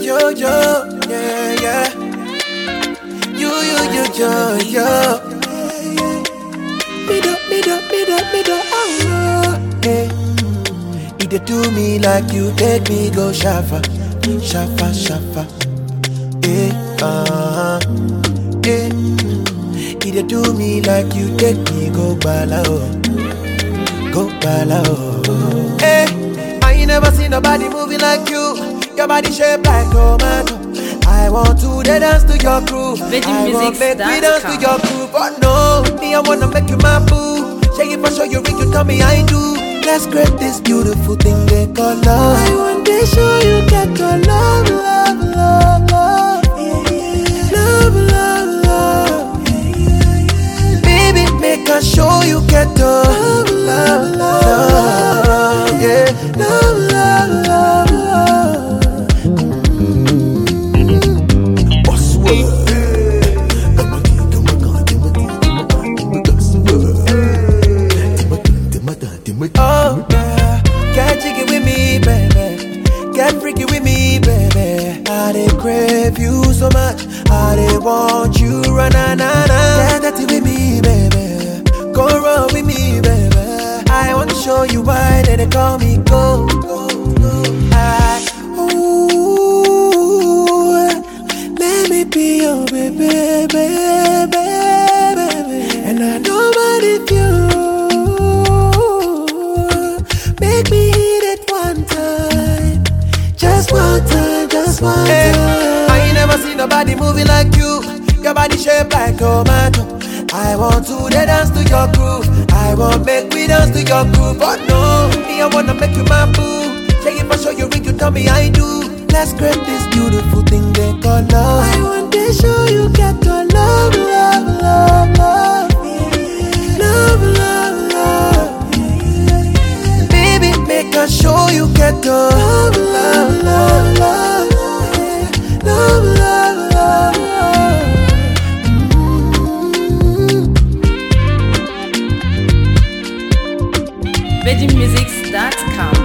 yo, yo, yeah, yeah. You, you, you, yo, yo. Me do, me do, me do, me do, oh, hey. You dey do me like you take me go shafa, shafa, shafa. Eh, uh-huh. Eh. You dey do me like you take me go bala, oh. Go bala, oh. Eh, I ain't never seen nobody moving like you. Your body shaped like tomato. I want to dey dance to your groove. I want make we dance to your groove. But no, me I wanna make you my boo. Shake it for sure you ring, you tell me I do. Let's create this beautiful thing they call love. I want to show you get your love, love, love, love. Love, love, love. Baby, make us show you get the love, love, love, love, yeah. Love, love, love, love. Oh yeah, get jiggy with me, baby. Get freaky with me, baby. I dey crave you so much. I dey want you, run na na na. Get dirty with me, baby. Go run with me, baby. I want to show you why they, they call me go. I, ooh, let me be your baby, baby, baby. And I know but if you make me hit it one time, just one time, just one time. I ain't never seen nobody moving like you. Your body shaped like tomato. I want to dey dance to your groove. I want make we dance to your groove. But no, me I wanna make you my boo. Shake it for sure you ring, you tell me I do. Let's create this beautiful thing they call love. I want to show you get your love, love, love, love. Love, love, love. Baby, make us show you get the love, love, love, love. Love, love, love, love. VeggieMusics.com